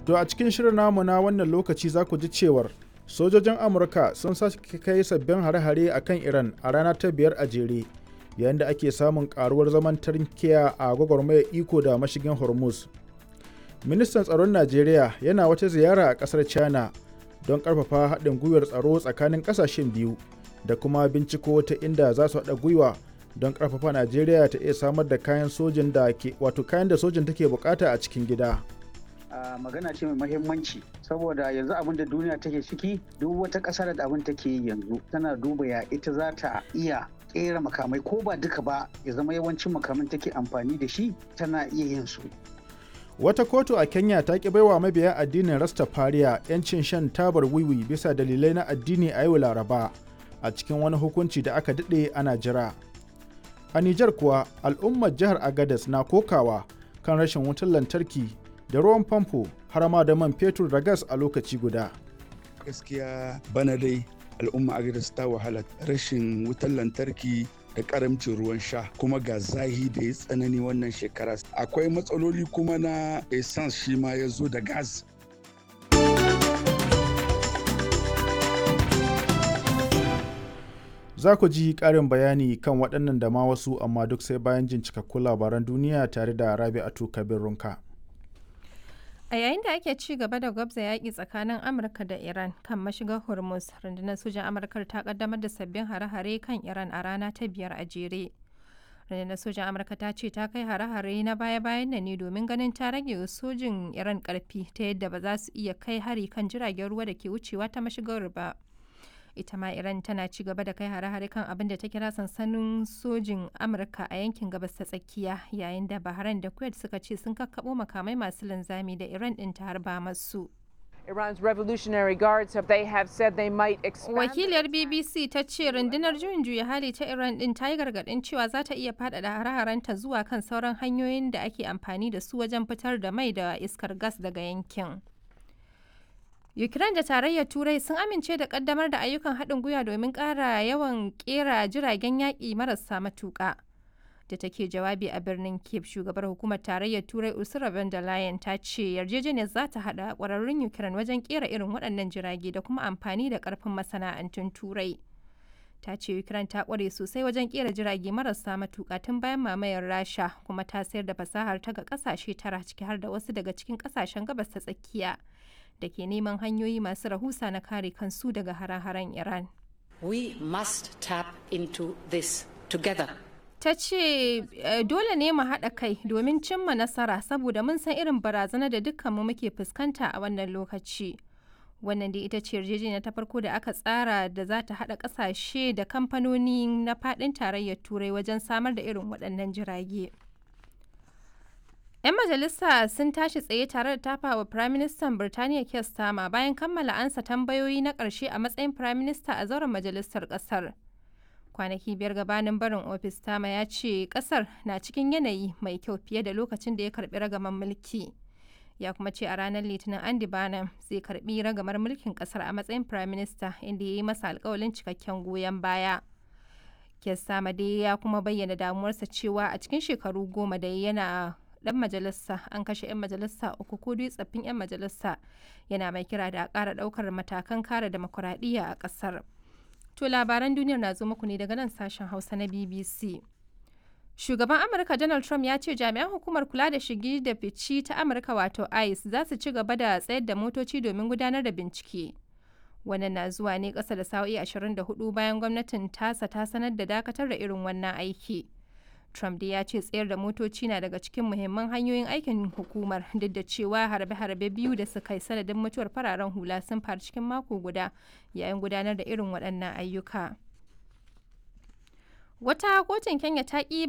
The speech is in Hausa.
To a cikin shirin namu na wannan lokaci za ku ji cewar sojojin Amurka sun sake kai sabbin hare-hare a kan Iran a rana ta biyar a jere yayin da ake samun karuwar zaman tarkiya a gwagwarmayar iko da mashigin Hormuz. Ministan tsaron Najeriya yana wata ziyara a ƙasar China don ƙarfafa haɗin gwiwar tsaro tsakanin ƙasashen biyu da kuma binciko ta inda za su haɗa gwiwa don ƙarfafa Najeriya ta iya samar da kayan sojin da ke wato kayan da sojin take bukata a cikin gida. Uh, magana ce mai mahimmanci saboda yanzu abin da duniya take ciki duk wata ƙasar da abin take yi yanzu tana duba ya ita za ta iya kera makamai ko ba duka ba ya zama yawancin makamin take amfani da shi tana iya yin su Wata kotu a Kenya ta ki baiwa mabiya addinin Rastafariya 'yancin shan tabar wiwi bisa dalilai na addini a yau Laraba a cikin wani hukunci da aka daɗe ana jira. A Nijar kuwa al'ummar jihar Agadez na kokawa kan rashin wutar lantarki da ruwan famfo har ma da man fetur da gas a lokaci guda. Gaskiya bana dai al'umma Agadez ta wahala rashin wutar lantarki da karamcin ruwan sha kuma ga zahi da ya tsanani wannan shekara akwai matsaloli kuma na essence shi ma ya zo da gas za ku ji ƙarin bayani kan waɗannan da ma wasu amma duk sai bayan jin cikakkun labaran duniya tare da rabi'atu kabir runka A yayin da ake ci gaba da gwabza yaƙi tsakanin Amurka da Iran kan mashigar Hormuz, rundunar sojan Amurka ta kaddamar da sabbin hare-hare kan Iran a rana ta biyar a jere. Rundunar sojan Amurka ta ce ta kai hare-hare na baya-bayan nan ne domin ganin ta rage sojin Iran ƙarfi ta yadda ba za su iya kai hari kan jiragen ruwa da ke wucewa ta mashigar ba. ita ma iran tana ci gaba da kai hare-hare kan abin da ta kira sansanin sojin amurka a yankin gabas ta tsakiya yayin da bahrain da kuwait suka ce sun kakkabo makamai masu linzami da iran din ta harba masu Iran's Revolutionary Guards have they have said they might expand Wakiliyar BBC ta ce rundunar juyin juya hali ta Iran din ta yi gargadin cewa za ta iya faɗaɗa hare-harenta zuwa kan sauran hanyoyin da ake amfani da su wajen fitar da mai da iskar gas daga yankin. Ukraine da Tarayyar Turai sun amince da kaddamar da ayyukan haɗin gwiwa domin ƙara yawan ƙera jiragen yaƙi marasa matuƙa. Da take jawabi a birnin Kiev, shugabar hukumar Tarayyar Turai Ursula von der Leyen ta ce yarjejeniyar za ta haɗa ƙwararrun Ukraine wajen ƙera irin waɗannan jirage da kuma amfani da ƙarfin masana'antun Turai. Ta ce Ukraine ta ƙware sosai wajen ƙera jirage marasa matuƙa tun bayan mamayar Rasha kuma ta sayar da fasahar ta ga ƙasashe tara ciki har da wasu daga cikin ƙasashen gabas ta tsakiya. da ke neman hanyoyi masu rahusa na kare kansu daga hare-haren Iran. We must tap into this together. Ta ce dole ne mu haɗa kai domin cimma nasara saboda mun san irin barazana da dukkanmu muke fuskanta a wannan lokaci. Wannan dai ita ce yarjejeniya ta farko da aka tsara da za ta haɗa ƙasashe da kamfanoni na faɗin tarayyar Turai wajen samar da irin waɗannan jirage. 'Yan majalisa sun tashi tsaye tare da tafa wa Firaministan Birtaniya Keir Starmer bayan kammala ansa tambayoyi na ƙarshe a matsayin Firaminista a zauren majalisar ƙasar. Kwanaki biyar gabanin barin ofis Starmer ya ce ƙasar na cikin yanayi mai kyau fiye da lokacin da ya karɓi ragaman mulki. Ya kuma ce a ranar Litinin Andy Barnum zai karɓi ragamar mulkin ƙasar a matsayin Firaminista inda ya yi masa alƙawalin cikakken goyon baya. Keir Starmer dai ya kuma bayyana damuwarsa cewa a cikin shekaru goma da yana dan majalisa an kashe 'yan majalisa uku ko dai tsaffin 'yan majalisa yana mai kira da a ƙara ɗaukar matakan kare demokuraɗiyya a ƙasar. To labaran duniyar na zo muku ne daga nan sashen Hausa na BBC. Shugaban Amurka Donald Trump ya ce jami'an hukumar kula da shigi da fici ta Amurka wato ICE za su ci gaba da tsayar da motoci domin gudanar da bincike. Wannan na zuwa ne ƙasa da sa'o'i 24 bayan gwamnatin tasa ta sanar da dakatar da irin wannan aiki. Trump dai ya ce tsayar da motoci na daga cikin muhimman hanyoyin aikin hukumar duk da cewa harbe-harbe biyu da suka yi sanadin mutuwar fararen hula sun faru cikin mako guda yayin gudanar da irin waɗannan ayyuka. Wata kotun Kenya ta ƙi